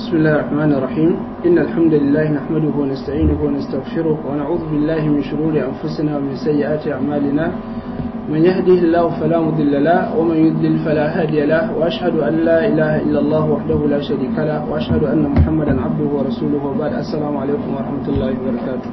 بسم الله الرحمن الرحيم إن الحمد لله نحمده ونستعينه ونستغفره ونعوذ بالله من شرور أنفسنا ومن سيئات أعمالنا من يهده الله فلا مضل له ومن يضلل فلا هادي له وأشهد أن لا إله إلا الله وحده لا شريك له وأشهد أن محمدا عبده ورسوله وبعد السلام عليكم ورحمة الله وبركاته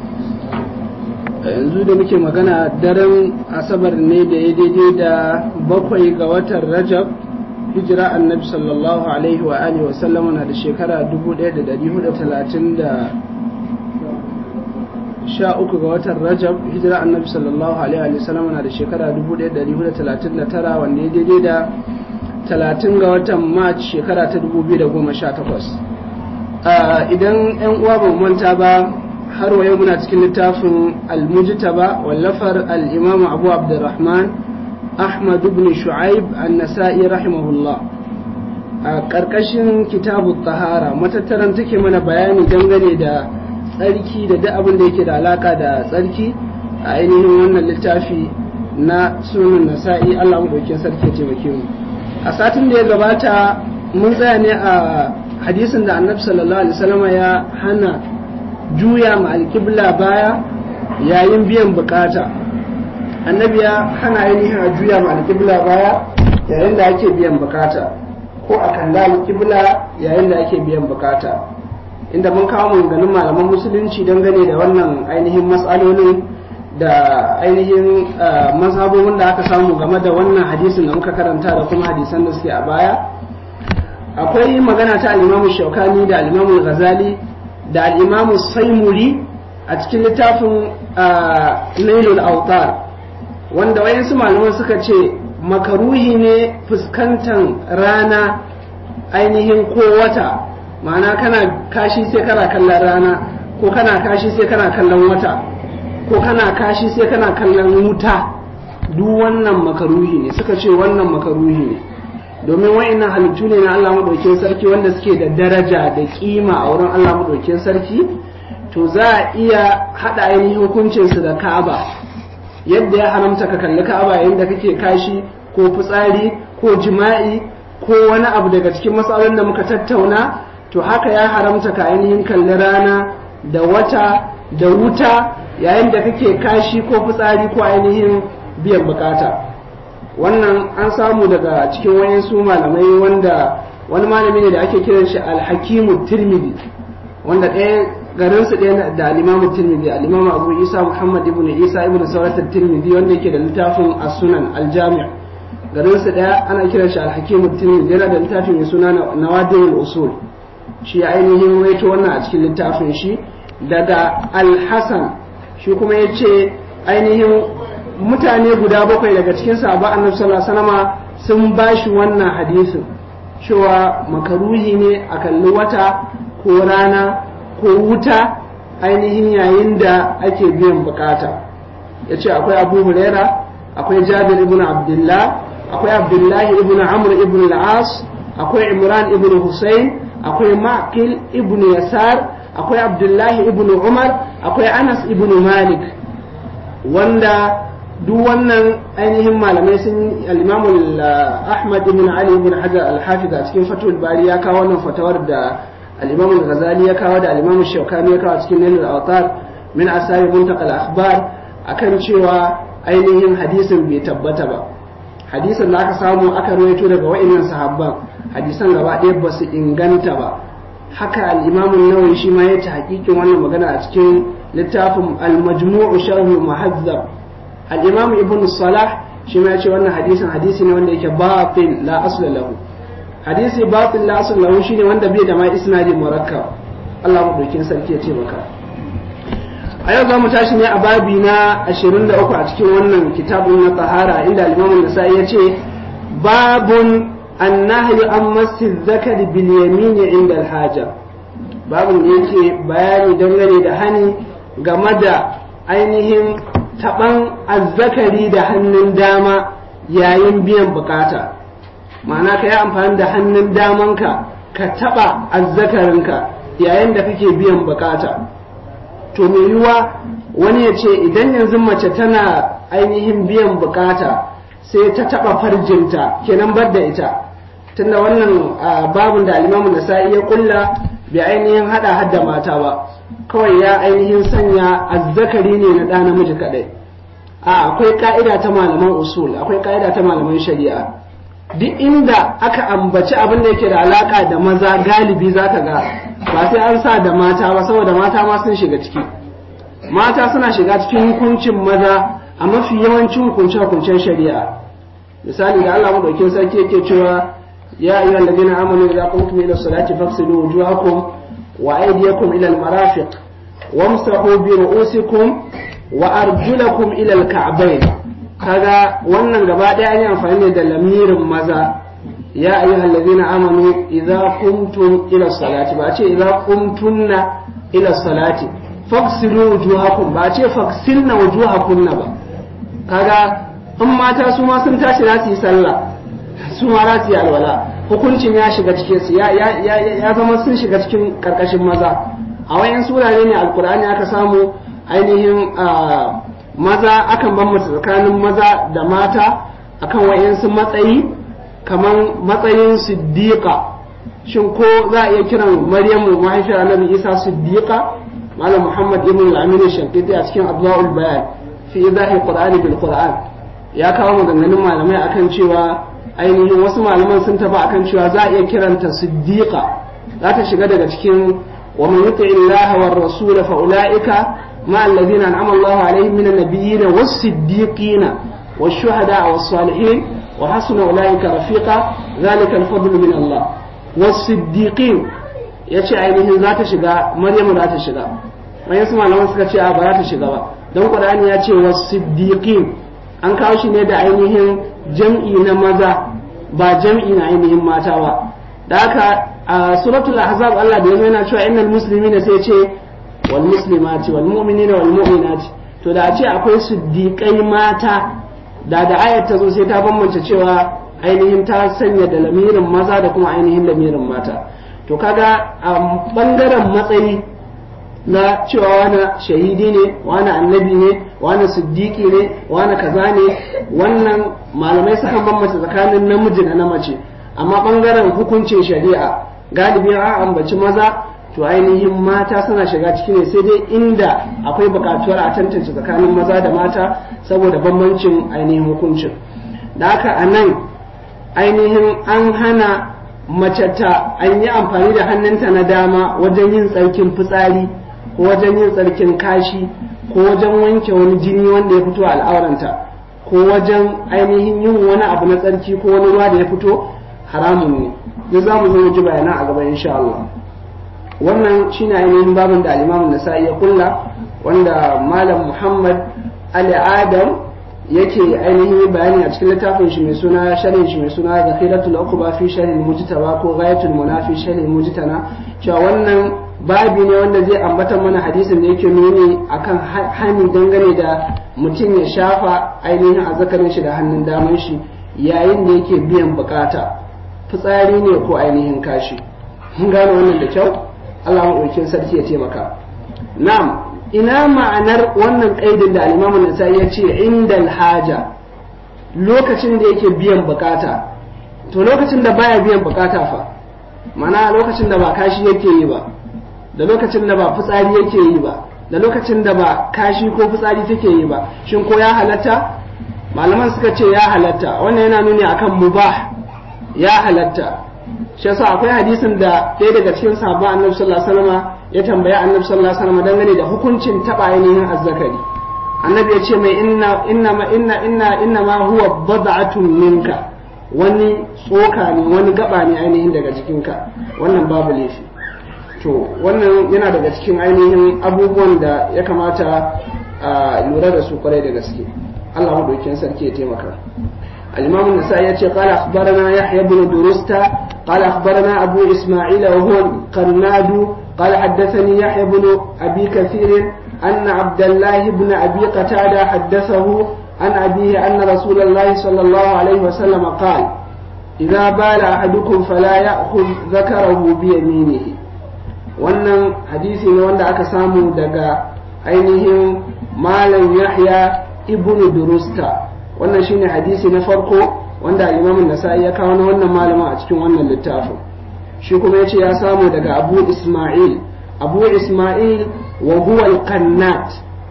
yanzu da muke magana daren asabar ne da ya daidai da bakwai ga watan rajab hijira annabi sallallahu alaihi wa alihi wasallama na da shekara 1430 da sha uku ga watan rajab hijira annabi sallallahu alaihi wa sallama na da shekara 1439 wanda ya daidai da 30 ga watan march shekara ta 2018 idan 'yan uwa ba manta ba har wa yau muna cikin littafin al-mujtaba wallafar al-imam abu abdurrahman ahmad ibn shu'aib an-nasa'i rahimahullah a ƙarƙashin kitabu tahara matattaran take mana bayani dangane da tsarki da duk abin da yake da alaka da tsarki a ainihin wannan littafi na sunan nasa'i Allah mu dauke sarki taimake mu a satin da ya gabata mun tsaya ne a hadisin da annabi sallallahu alaihi wasallam ya hana juya ma alƙibla baya yayin biyan bukata annabi ya hana ainihin a juya ma alƙibla baya yayin da ake biyan bukata ko a kalla alƙibla yayin da ake biyan bukata inda mun kawo maganganun malaman musulunci dangane da wannan ainihin matsalolin da ainihin mazhabobin da aka samu game da wannan hadisin da muka karanta da kuma hadisan da suke a baya akwai magana ta al-imamu shaukani da al-imamu ghazali da al-imamu saimuri a cikin littafin nailul autar wanda wayansu malaman suka ce makaruhi ne fuskantar rana ainihin ko wata ma'ana kana kashi sai kana kallon rana ko kana kashi sai kana kallon wata ko kana kashi sai kana kallon wuta duk wannan makaruhi ne suka ce wannan makaruhi ne domin wa'annan halittu ne na Allah maɗaukin sarki wanda suke da daraja da kima a wurin Allah maɗaukin sarki to za a iya haɗa ainihin hukuncinsu da Ka'aba yadda ya haramta ka kalli Ka'aba yayin da kake kashi ko fitsari ko jima'i ko wani abu daga cikin matsalolin da muka tattauna to haka ya haramta ka ainihin kalli rana da wata da wuta yayin da kake kashi ko fitsari ko ainihin biyan bukata wannan an samu daga cikin wayansu malamai wanda wani malami ne da ake kiran shi alhakimu tirmidhi wanda ɗaya garinsu ɗaya da alimamu tirmidhi alimamu abu isa muhammad ibn isa ibn saurat tirmidhi wanda yake da littafin as-sunan al-jami' garinsu ɗaya ana kiran shi alhakimu tirmidhi yana da littafin mai suna nawadirul usul shi ainihin waito wannan a cikin littafin shi daga al-hasan shi kuma ya ce ainihin mutane guda bakwai daga cikin sahaba annabi sallallahu alaihi wasallam sun bashi wannan hadisin cewa makaruhi ne a kalli wata ko rana ko wuta ainihin yayin da ake biyan bukata ya ce akwai abu huraira akwai jabir ibn abdullah akwai abdullahi ibn amr ibn al-as akwai imran ibn husayn akwai maqil ibn yasar akwai abdullahi ibn umar akwai anas ibn malik wanda duk wannan ainihin malamai sun al-imamu ahmad ibn ali ibn hajar al-hafiz a cikin fatul bari ya kawo wannan fatawar da al-imam al-ghazali ya kawo da al-imam shaukani ya kawo cikin nailul awtar min asari muntaqa al-akhbar akan cewa ainihin hadisin bai tabbata ba hadisin da aka samu aka rawaito daga wa'annan sahabban hadisan gaba ɗaya ba su inganta ba haka al-imam an-nawawi shi ma ya ta hakikin wannan magana a cikin littafin al-majmu' sharh muhazzab al-imam ibn salah shi ma ya ce wannan hadisin hadisi ne wanda yake batil la asla lahu hadisi batil la asla lahu shine wanda bai da ma isnadi murakkab Allah mu dokin sarki ya ce maka a yau za mu tashi ne a babi na 23 a cikin wannan kitabun na tahara inda al-imam an-nasa'i ya ce babun annahyu an masjid zakari bil yamin inda al-haja babun da yake bayani dangane da hani game da ainihin taban azzakari da hannun dama yayin biyan bukata ma'ana ka yi amfani da hannun damanka ka taba azzakarinka yayin da kake biyan bukata to mai yiwuwa wani ya ce idan yanzu mace tana ainihin biyan bukata sai ta taba farjinta kenan bar da ita tunda wannan babun da alimamu nasa'i ya kulla bai ainihin hada hadda mata ba kawai ya ainihin sanya azzakari ne na ɗa namiji kaɗai a akwai ka'ida ta malaman usul akwai ka'ida ta malaman shari'a duk inda aka ambaci abin da yake da alaka da maza galibi za ka ga ba sai an sa da mata ba saboda mata ma sun shiga ciki mata suna shiga cikin hukuncin maza a mafi yawancin hukunce-hukuncen shari'a misali da Allah madaukin sarki yake cewa ya ayyuhal ladina amanu idza qumtum ila salati faghsilu wujuhakum wa aydiyakum ila al-marafiq wamsahu bi ru'usikum wa arjulakum ila al-ka'bayn kaga wannan gaba ɗaya an yi amfani ne da lamirin maza ya ayyuhal ladina amanu idza qumtum ila salati ba ce idza qumtunna ila salati faghsilu wujuhakum ba ce faghsilna wujuhakunna ba kaga in mata su ma sun tashi za su yi sallah su ma za su yi alwala hukuncin ya shiga cikin su ya ya zama sun shiga cikin karkashin maza a wayan surare ne alkur'ani aka samu ainihin maza akan bambanta tsakanin maza da mata akan wayansu matsayi kamar matsayin siddiqa shin ko za a iya kiran maryamu mahaifiyar annabi isa siddiqa malam muhammad ibn al-amin shankiti a cikin abdul bayan fi idahi qur'ani bil qur'an ya kawo maganganun malamai akan cewa ainihin wasu malaman sun taba akan cewa za a iya kiranta siddiqa za ta shiga daga cikin wa man yuti illaha war rasul fa ulaika ma alladhina an'ama Allahu alaihim min an-nabiyyin was-siddiqin wash-shuhada was-salihin wa hasuna ulaika rafiqa dhalika al-fadlu min Allah was-siddiqin yace ainihin za ta shiga Maryamu za ta shiga wayansu malaman suka ce a ba za ta shiga ba don Qur'ani ya ce was-siddiqin an kawo shi ne da ainihin jam'i na maza ba jam'i na ainihin mata ba da haka a suratul ahzab Allah da yana cewa innal muslimina sai ce wal muslimati wal mu'minina wal mu'minati to da a ce akwai siddiqai mata da da ayat ta zo sai ta bambance cewa ainihin ta sanya da lamirin maza da kuma ainihin lamirin mata to kaga a bangaren matsayi na cewa wani shahidi ne wani annabi ne wani siddiqi ne wani kaza ne wannan malamai sukan bambanta tsakanin namiji da na mace amma bangaren hukuncin shari'a galibi a ambaci maza to ainihin mata suna shiga ciki ne sai dai inda akwai bukatuwar a tantance tsakanin maza da mata saboda bambancin ainihin hukuncin da haka a nan ainihin an hana mace ta an yi amfani da hannunta na dama wajen yin tsarkin fitsari ko wajen yin tsarkin kashi ko wajen wanke wani jini wanda ya fito a al'auranta ko wajen ainihin yin wani abu na tsarki ko wani ruwa da ya fito haramun ne duk za mu zo mu ji bayanan a gaba insha Allah wannan shine ainihin babin da al-Imam Nasa'i ya kulla wanda Malam Muhammad Ali Adam yake ainihin bayani a cikin littafin shi mai suna sharhin shi mai suna Zakhiratul Uqba fi sharhi mujtaba ko Ghayatul Munafi sharhi mujtana cewa wannan babi ne wanda zai ambata mana hadisin da yake nuni akan hani dangane da mutum ya shafa ainihin azzakarin shi da hannun daman shi yayin da yake biyan bukata fitsari ne ko ainihin kashi mun gane wannan da kyau Allah maɗaukin sarki ya taimaka na'am ina ma'anar wannan ƙaidin da al-Imam Nasa'i ya ce indal haja lokacin da yake biyan bukata to lokacin da baya biyan bukata fa mana lokacin da ba kashi yake yi ba da lokacin da ba fitsari yake yi ba da lokacin da ba kashi ko fitsari take yi ba shin ko ya halatta malaman suka ce ya halatta wannan yana nuni akan mubah ya halatta shi yasa akwai hadisin da ɗaya daga cikin sahabban annabi sallallahu alaihi wasallam ya tambaya annabi sallallahu alaihi wasallam dangane da hukuncin taba ainihin azzakari annabi ya ce mai inna inna ma inna inna inna ma huwa bad'atun minka wani tsoka ne wani gaba ne ainihin daga jikinka wannan babu laifi to wannan yana daga cikin ainihin abubuwan da ya kamata a lura da su kwarai da gaske Allah madaukakin sarki ya taimaka الإمام النسائي قال أخبرنا يحيى بن درستا قال أخبرنا أبو إسماعيل وهو القرناد قال حدثني يحيى بن أبي كثير أن عبد الله بن أبي قتادة حدثه عن أبيه أن رسول الله صلى الله عليه وسلم قال إذا بال أحدكم فلا يأخذ ذكره بيمينه wannan hadisi ne wanda aka samu daga ainihin malam yahya ibn durusta wannan shine hadisi na farko wanda al-imam nasai ya kawo na wannan malama a cikin wannan littafin shi kuma yace ya samu daga abu isma'il abu isma'il wa huwa al-qannat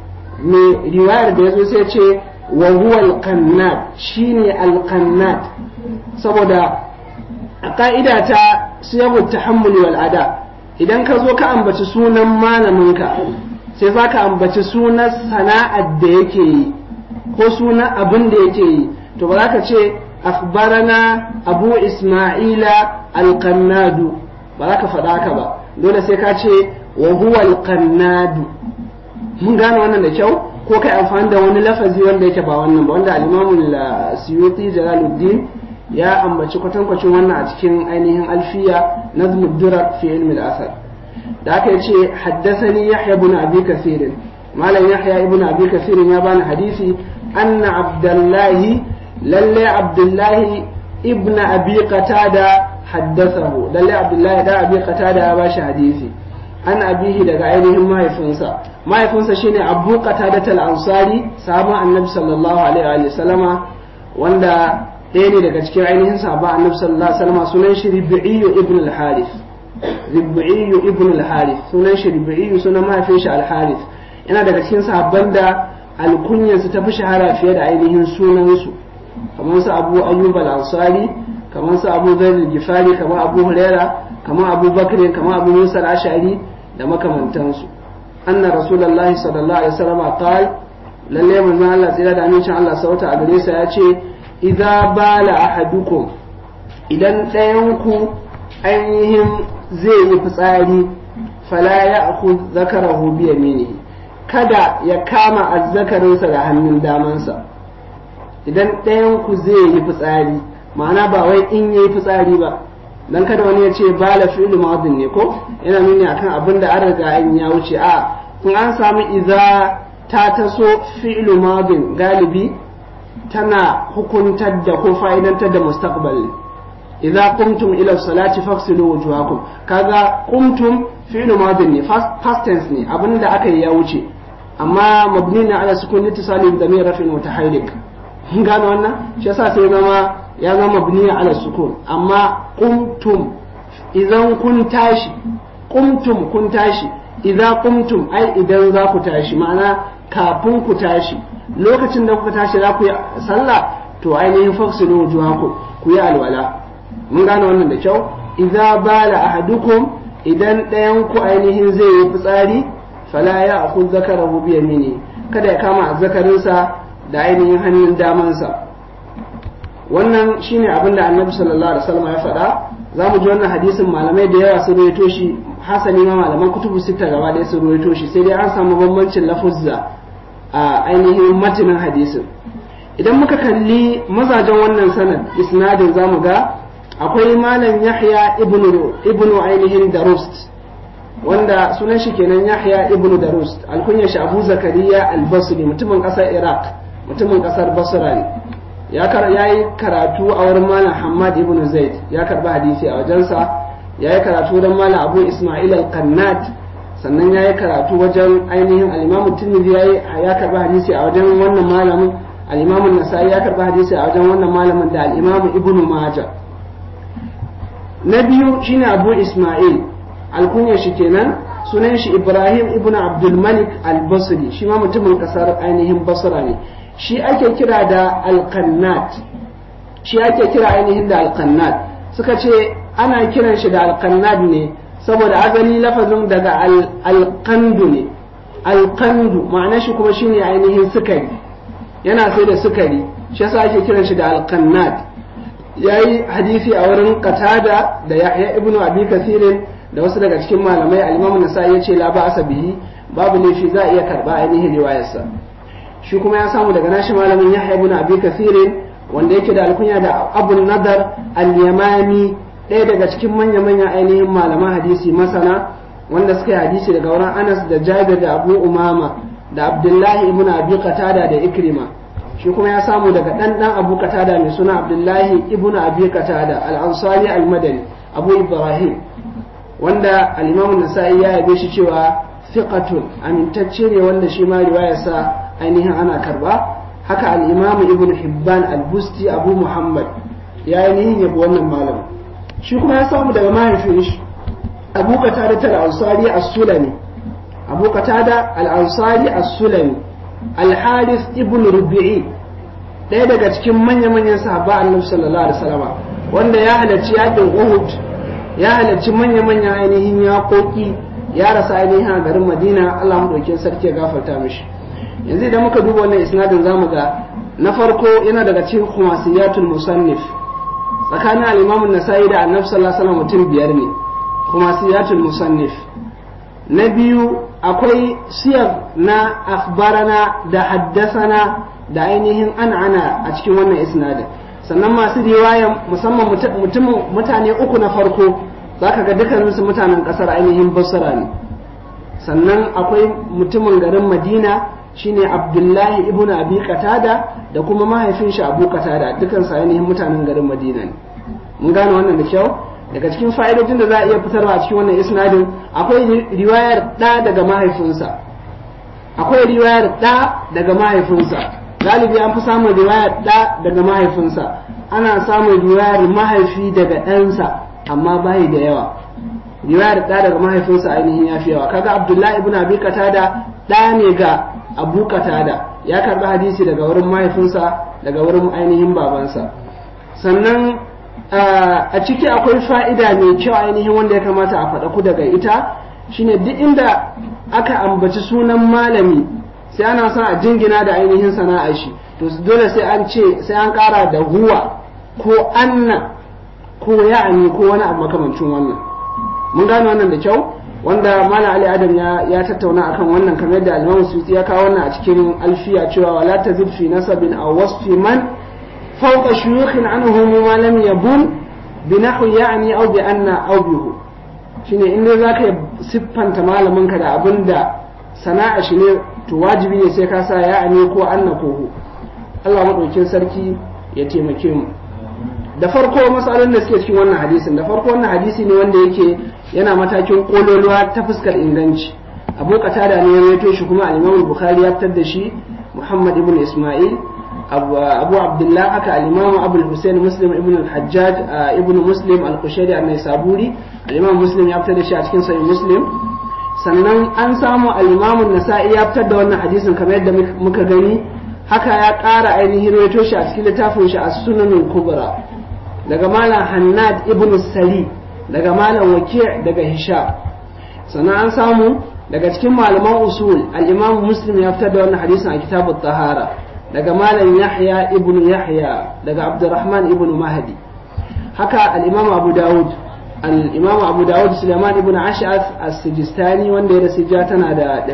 me riwayar da yazo sai ce wa huwa al-qannat shine al-qannat saboda a ka'ida ta siyabu tahammuli wal ada idan ka zo ka ambaci sunan malaminka sai za ka ambaci sunan sana'ar da yake yi ko sunan abin da yake yi to ba za ka ce akhbarana abu isma'ila alqannadu ba za ka faɗa haka ba dole sai ka ce wa huwa alqannadu mun gane wannan da kyau ko kai amfani da wani lafazi wanda yake ba wannan ba wanda al-imamu suyuti jalaluddin ya ambaci kwatankwacin wannan a cikin ainihin alfiya nazmud durar fi ilmi al-asar da aka yi ce haddasani yahya ibn abi kasir malam yahya ibn abi kasir ya bani hadisi anna abdullahi lalle abdullahi ibn abi qatada haddathahu lalle abdullahi da abi qatada ya bashi hadisi an abihi daga ainihin mahaifinsa mahaifinsa shine abu qatada al-ansari sahabban annabi sallallahu alaihi wa sallama wanda ɗaya ne daga cikin ainihin sahabban annabi sallallahu alaihi wa sallama sunan shi ribi'iyyu ibn al-harith ribi'iyyu ibn al-harith sunan shi ribi'iyyu sunan mahaifin shi al-harith yana daga cikin sahabban da alkunyansu ta fi shahara fiye da ainihin sunansu kamar su abu ayyub al-ansari kamar su abu zaid al-gifari kamar abu huraira kamar abu bakr kamar abu musa al-ashari da makamantansu anna rasulullahi sallallahu alaihi wasallam qal lalle manzon Allah tsira da amincin Allah sauta a gare sa ya ce idza bala ahadukum idan ɗayan ku ainihin zai yi fitsari fala ya'khudh zakarahu bi yaminihi kada ya kama azzakarinsa da hannun damansa idan ɗayan ku zai yi fitsari ma'ana ba wai in yayi fitsari ba dan kada wani ya ce bala fi'lu madin ne ko yana nuni akan abin da an riga an ya wuce a in an samu idza ta taso fi'lu madin galibi tana hukuntar da ko fa'idantar da mustaqbal idza qumtum ila salati faghsilu wujuhakum kaga qumtum fi'lu madin ne past tense ne abinda aka yi ya wuce amma mabni na ala sukun litisali da mai rafin mutaharrik mun gano wannan shi yasa sai zama ya zama mabni ala sukun amma qumtum idan kun tashi qumtum kun tashi idan qumtum ai idan za ku tashi ma'ana kafin ku tashi lokacin da kuka tashi za ku yi sallah to ainihin faksilu wujuhakum ku yi alwala mun gano wannan da kyau idza bala ahadukum idan ɗayan ku ainihin zai yi fitsari fala ya akun zakarahu bi yamini kada ya kama azzakarinsa da ainihin hannun damansa wannan shine abin da annabi sallallahu alaihi wasallam ya faɗa za mu ji wannan hadisin malamai da yawa sun rawaito shi hasani ma malaman kutubu sita gaba ɗaya sun rawaito shi sai dai an samu bambancin lafuzza a ainihin matanin hadisin idan muka kalli mazajen wannan sanad isnadin zamu ga akwai malam yahya ibnu ibnu ainihin darust wanda sunan shi kenan Yahya ibn Darust alkunyar shi Abu Zakariya al-Basri mutumin kasar Iraq mutumin kasar Basra ne ya yi karatu a wurin Malam Hammad ibn Zaid ya karba hadisi a wajensa ya yi karatu don Malam Abu Ismail al-Qannat sannan ya yi karatu wajen ainihin al-Imam Tirmidhi ya karba hadisi a wajen wannan malamin al-Imam Nasa'i ya karba hadisi a wajen wannan malamin da al-Imam Ibn Majah na biyu shine Abu Ismail alkunyar shi kenan sunan shi ibrahim ibn abdulmalik al-basri shi ma mutumin kasar ainihin basra ne shi ake kira da alqannat shi ake kira ainihin da alqannat suka ce ana kiran shi da alqannat ne saboda azali lafazin daga alqandu ne alqandu ma'ana shi kuma shine ainihin sukari yana sai da sukari shi yasa ake kiran shi da alqannat yayi hadisi a wurin qatada da yahya ibnu abi kasirin da wasu daga cikin malamai al-Imam Nasa'i yace la ba bihi babu laifi za a iya karba ainihin riwayarsa shi kuma ya samu daga nashi malamin Yahya ibn Abi Kathir wanda yake da alkunya da Abu Nadar al-Yamani ɗaya daga cikin manya-manyan ainihin malaman hadisi masana wanda suka yi hadisi daga wurin Anas da Jabir da Abu Umama da Abdullahi ibn Abi Qatada da Ikrima shi kuma ya samu daga dan dan Abu Qatada mai suna Abdullahi ibn Abi Qatada al-Ansari al-Madani Abu Ibrahim wanda al-Imam Nasa'i ya yabe shi cewa thiqatun amintacce ne wanda shi ma riwayarsa ainihin ana karba haka al-imam ibn hibban al-busti abu muhammad ya yi nihin yabo wannan malamin shi kuma ya samu daga mahaifin shi abu qatada al-ansari as-sulami abu qatada al-ansari as-sulami al-harith ibn rubi'i ɗaya daga cikin manya-manyan sahaba annabi sallallahu alaihi wasallam wanda ya halarci yakin uhud ya halarci manya-manyan ainihin yaƙoƙi ya rasa ainihin a garin madina allah maɗaukin sarki ya gafarta mishi yanzu idan muka duba wannan isnadin zamu ga na farko yana daga cikin khumasiyatul musannif tsakanin al-imamun nasa'i da annabi sallallahu alaihi wasallam mutum biyar ne khumasiyatul musannif na biyu akwai siyar na akhbarana da haddasana da ainihin an'ana a cikin wannan isnadin sannan masu riwaya musamman mutane uku na farko za ka ga dukkaninsu mutanen kasar ainihin basra ne sannan akwai mutumin garin madina shine abdullahi ibn abi qatada da kuma mahaifin shi abu qatada dukansu ainihin mutanen garin madina ne mun gane wannan da kyau daga cikin fa'idojin da za a iya fitarwa a cikin wannan isnadin akwai riwayar da daga mahaifinsa akwai riwayar da daga mahaifinsa galibi an fi samun riwayar da daga mahaifinsa ana samun riwayar mahaifi daga ɗansa amma bai da yawa riwayar da daga mahaifinsa ainihin ya fi yawa kaga abdullahi ibn abi qatada da ne ga abu qatada ya karbi hadisi daga wurin mahaifinsa daga wurin ainihin babansa sannan a ciki akwai fa'ida mai kyau ainihin wanda ya kamata a faɗa ku daga ita shine duk inda aka ambaci sunan malami sai ana son a jingina da ainihin sana'a shi to dole sai an ce sai an ƙara da huwa ko anna ko ya'ani ko wani abu makamancin wannan mun gane wannan da kyau wanda malam ali adam ya ya tattauna akan wannan kamar yadda al-imam suti ya kawo wannan a cikin alfiya cewa wala tazid fi nasabin aw wasfi man fawqa shuyukhin anhu ma lam yabun bi nahwi ya'ni aw bi anna aw bihu shine in dai zaka siffanta malamin ka da abinda sana'a shi ne to wajibi ne sai ka sa ya'ni ko anna ko hu Allah madaukin sarki ya taimake mu da farko matsalolin da suke cikin wannan hadisin da farko wannan hadisi ne wanda yake yana matakin kololuwa ta fuskar inganci abu qatada ne ya rawaito shi kuma al-imam bukhari ya fitar da shi muhammad ibn isma'il abu abdullah haka al-imam abu al-husayn muslim ibn al-hajjaj ibn muslim al-qushairi an-naisaburi al-imam muslim ya fitar da shi a cikin sahih muslim sannan an samu al-imam an-nasa'i ya fitar da wannan hadisin kamar yadda muka gani haka ya ƙara ainihin rawaito shi a cikin littafin shi as-sunanul kubra daga malam hannad ibn sari daga malam waki' daga hisham sannan an samu daga cikin malaman usul al-imam muslim ya fitar da wannan hadisin a kitabut tahara daga malam yahya ibn yahya daga abdurrahman ibn mahdi haka al-imam abu daud al-imam abu daud sulaiman ibn ash'ath as-sijistani wanda ya rasu ja tana da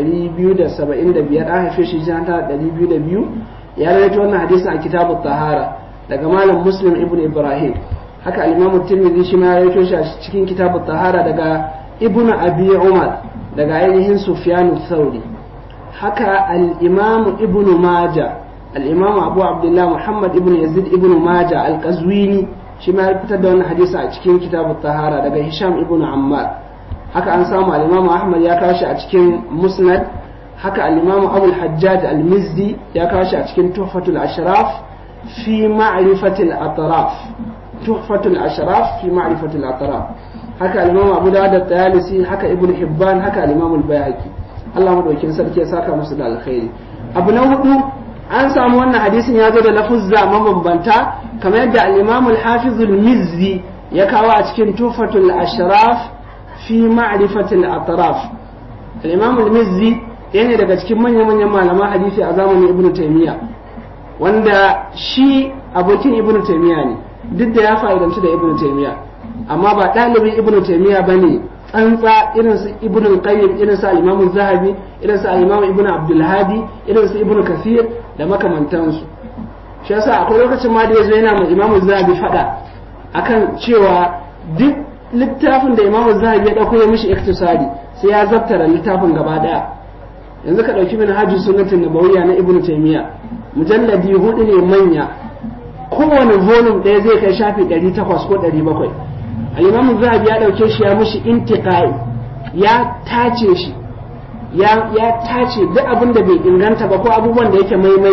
275 an haife shi ja tana da 202 ya rawaito wannan hadisin a kitabut tahara daga malam muslim ibn ibrahim haka al-imam tirmidhi shi ma ya rawaito shi a cikin kitabut tahara daga ibn abi umar daga ainihin sufyan thawri haka al-imam ibn majah al-imam abu abdullah muhammad ibn yazid ibn majah al-qazwini shi ma ya fitar da wannan hadisi a cikin kitabut tahara daga hisham ibn ammar haka an samu al-imam ahmad ya kawo shi a cikin musnad haka al-imam abu al-hajjaj al-mizdi ya kawo shi a cikin tuhfatul ashraf في معرفة الأطراف تحفة الأشراف في معرفة الأطراف هكا الإمام أبو داود الطيالسي هكا ابن حبان هكا الإمام البيهقي الله مدوكين سركي ساكا مسد الخير أبو نوضو an samu wannan hadisin ya zo da lafuzza mabambanta kamar yadda al-Imam al-Hafiz al-Mizzi ya kawo a cikin Tufatul Ashraf fi ma'rifatil atraf al-Imam al-Mizzi yana daga cikin manyan-manyan malaman hadisi a zamanin Ibn Taymiyyah wanda shi abokin ibn taimiya ne duk da ya fa'idanci da ibn taimiya amma ba ɗalibin ibn taimiya ba ne tsantsa irin su ibn qayyim irin su al-imam zahabi irin su al-imam ibn abdul hadi irin su ibn kathir da makamantansu shi yasa akwai lokacin ma da yazo yana ma imam zahabi fada akan cewa duk littafin da imam zahabi ya dauko ya mishi iktisadi sai ya zabtara littafin gaba daya yanzu ka dauki min hajji sunnatin nabawiyya na ibn taymiya mujalladi hudu ne manya kowane volume ɗaya zai kai shafi 800 ko 700 al-imam zahabi ya dauke shi ya mushi intiqai ya tace shi ya ya tace duk abin da bai inganta ba ko abubuwan da yake maimai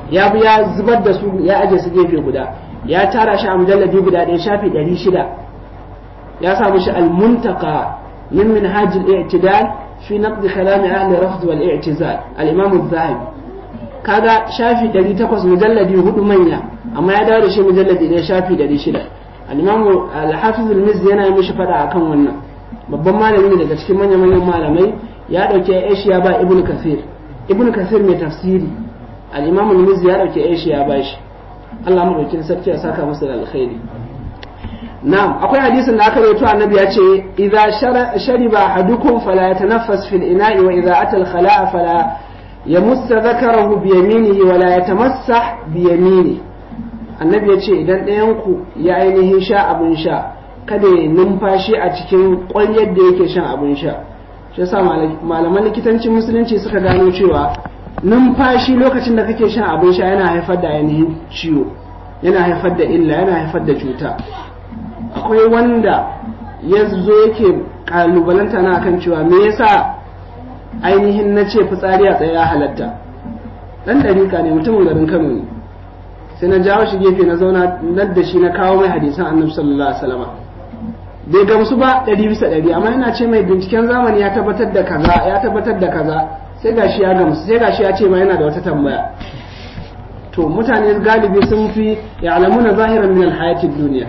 ya bi ya zubar da su ya aje su gefe guda ya tara shi a mujalladi guda ɗaya shafi ɗari shida ya samu shi al-muntaka min minhaj al-i'tidal fi naqd kalam ahli rafd wal i'tizal al-imam az-zahabi kaga shafi 800 mujalladi hudu manya amma ya dawo da shi mujalladi ɗaya shafi 600 al-imam al-hafiz al-mizzi yana yi mishi fada akan wannan babban malami ne daga cikin manyan manyan malamai ya dauke Aisha ba ibnu kasir ibnu kasir mai tafsiri al-imam al-mizzi ya dauke Aisha ya bashi Allah madaukin sarki ya saka masa da alkhairi na'am akwai hadisin da aka rawaito annabi ya ce idza shariba ahadukum fala yatanaffas fil ina'i wa idza ata al-khala'a fala yamassa dhakarahu bi yaminihi wa la yatamassah bi yaminihi annabi ya ce idan ɗayan ku ya ainihin sha abin sha kada ya numfashi a cikin ƙwaryar da yake shan abin sha shi yasa malaman likitancin musulunci suka gano cewa numfashi lokacin da kake shan abin sha yana haifar da ainihin ciwo yana haifar da illa yana haifar da cuta akwai wanda ya zo yake kalubalanta na akan cewa me yasa ainihin na ce fitsari a tsaye ya halatta dan dariƙa ne mutumin garin kano ne sai na jawo shi gefe na zauna nan da shi na kawo mai hadisan annabi sallallahu alaihi wasallam bai gamsu ba ɗari bisa ɗari amma ina ce mai binciken zamani ya tabbatar da kaza ya tabbatar da kaza sai gashi ya gamsu sai gashi ya ce ma yana da wata tambaya to mutane galibi sun fi ya'lamuna zahiran min alhayatid duniya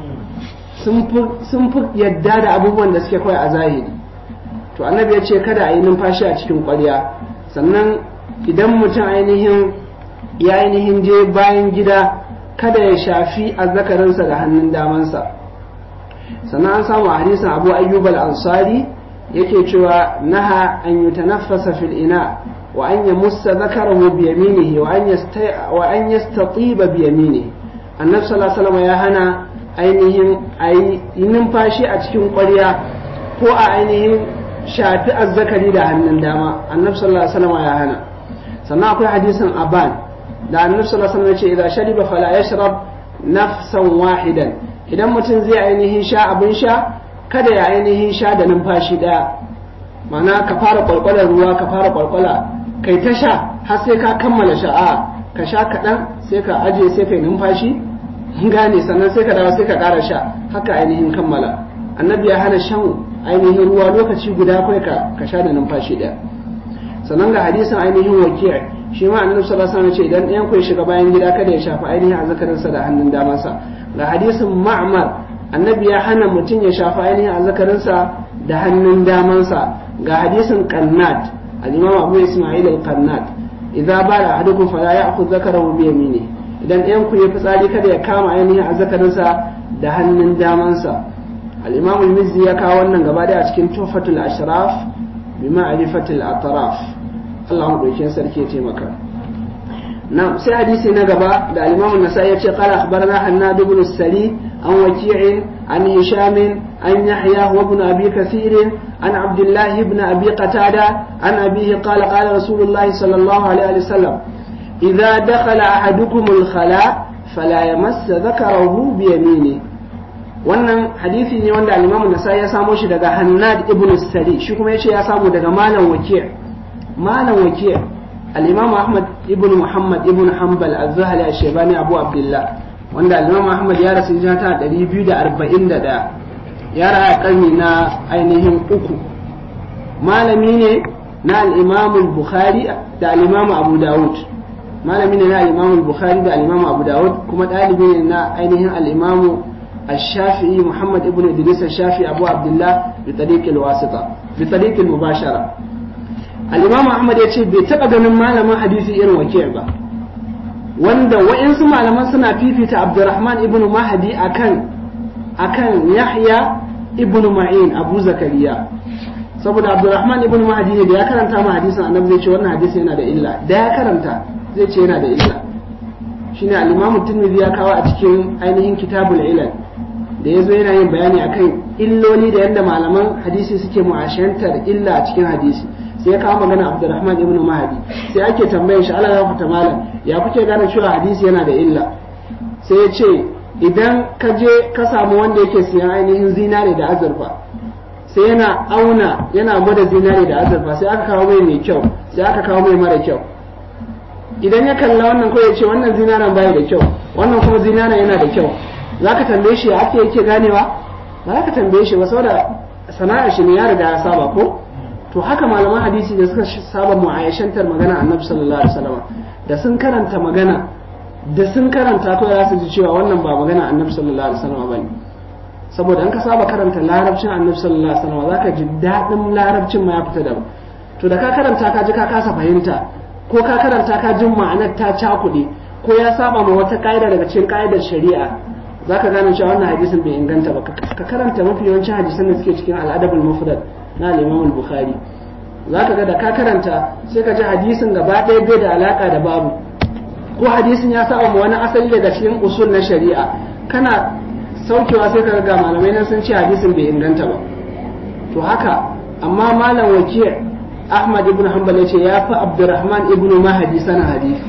sun fi yadda da abubuwan da suke kawai a zahiri to annabi ya ce kada a yi numfashi a cikin ƙwarya sannan idan mutum ainihin ya ainihin je bayan gida kada ya shafi azzakarinsa da hannun damansa sannan an samu a hadisin abu ayyub al-ansari yake cewa naha an yutanaffasa fil ina wa an yamussa zakarahu bi yaminihi wa an wa an yastatiba bi yaminihi annabi sallallahu alaihi wasallam ya hana ainihin ayi numfashi a cikin ƙwarya ko a ainihin shafi azzakari da hannun dama annabi sallallahu alaihi wasallam ya hana sannan akwai hadisin aban da annabi sallallahu alaihi wasallam ya ce idan shariba fala yashrab nafsan wahidan idan mutum zai ainihin sha abin sha kada ya ainihin sha da numfashi daya mana ka fara kwalkwalar ruwa ka fara kwalkwala kai ta sha har sai ka kammala sha'a ka sha kaɗan sai ka aje sai kai numfashi gane sannan sai ka dawo sai ka ƙara sha haka ainihin kammala annabi ya hana shan ainihin ruwa lokaci guda kai ka ka sha da numfashi daya sannan ga hadisin ainihin wakiyar shi ma annabi sallallahu alaihi wasallam ce idan ɗayan ku ya shiga bayan gida kada ya shafa ainihin azzakarinsa da hannun damansa ga hadisin ma'mar annabi ya hana mutum ya shafa ainihin azzakarinsa da hannun damansa ga hadisin qannat al-imam abu isma'il al-qannat idza bala ahadukum fala ya'khudh zakarahu bi yamini idan ɗayan ku ya fitsari kada ya kama ainihin azzakarinsa da hannun damansa al-imam al-mizzi ya kawo wannan gaba da a cikin tuhfatul ashraf bi ma'rifatil atraf Allah mu dauke sarki ya taimaka نعم سي حديثي نقبا دا الإمام النسائي قال أخبرنا حناد بن السري عن وكيع عن هشام عن يحيى وابن أبي كثير عن عبد الله بن أبي قتادة عن أبيه قال قال رسول الله صلى الله عليه وسلم إذا دخل أحدكم الخلاء فلا يمس ذكره بيمينه wannan hadisi ne wanda al-Imam Nasa'i ya samo shi daga Hannad ibn Sari shi kuma yace ya samu daga Malam Waki' Malam Waki' الإمام أحمد ابن محمد ابن حنبل الزهري الشيباني أبو عبد الله وأن الإمام أحمد يا رسول الله دري بيو دا أربعين دا دا يا رأى قلمي نا أينهم أكو ما لمين نا الإمام البخاري دا الإمام أبو داود ما لمين نا الإمام البخاري دا الإمام أبو داود كما تالبين نا أينهم الإمام الشافعي محمد ابن إدريس الشافعي أبو عبد الله بطريق الواسطة بطريق المباشرة al-imam ahmad ya ce bai taɓa ganin malamin hadisi irin wakil ba wanda wa'insu malaman suna fifita abdurrahman ibn mahadi akan akan yahya ibn ma'in abu zakariya saboda abdurrahman ibn mahadi ne da ya karanta ma hadisin annabi zai ce wannan hadisi yana da illa da ya karanta zai ce yana da illa shine al-imam tirmidhi ya kawo a cikin ainihin kitabul ilal da yazo yana yin bayani akan illoli da yadda malaman hadisi suke mu'ashantar illa a cikin hadisi sai ya kawo magana Abdurrahman ibn Mahdi sai ake tambayar shi Allah ya fita malam ya kuke gane cewa hadisi yana da illa sai ya ce idan ka je ka samu wanda yake siyan ainihin zinare da azurfa sai yana auna yana gwada zinare da azurfa sai aka kawo mai mai kyau sai aka kawo mai mara kyau idan ya kalla wannan ko ya ce wannan zinaran bai da kyau wannan kuma zinaran yana da kyau za ka tambaye shi ake yake ganewa ba za ka tambaye shi ba saboda sana'ar shi ne ya riga ya saba ko to haka malaman hadisi da suka saba mu'ayyashantar magana annabi sallallahu alaihi wasallam da sun karanta magana da sun karanta ko za su ji cewa wannan ba magana annabi sallallahu alaihi wasallam bane saboda an ka saba karanta larabcin annabi sallallahu alaihi wasallam zaka ji dadin larabcin ma ya fita da to da ka karanta ka ji ka kasa fahimta ko ka karanta ka jin ma'anar ta cakuɗe ko ya saba ma wata ka'ida daga cikin ka'idar shari'a zaka gane cewa wannan hadisin bai inganta ba ka karanta mafi yawancin hadisan da suke cikin al'adabul mufrad na al-Imam al-Bukhari zaka ga da ka karanta sai ka ji hadisin gaba ɗaya bai da alaka da babu ko hadisin ya saba ma wani asali daga cikin usul na shari'a kana saukewa sai ka ga malamai nan sun ce hadisin bai inganta ba to haka amma malam wakil Ahmad ibn Hanbal yace ya fi Abdurrahman ibn Mahdi sana hadisi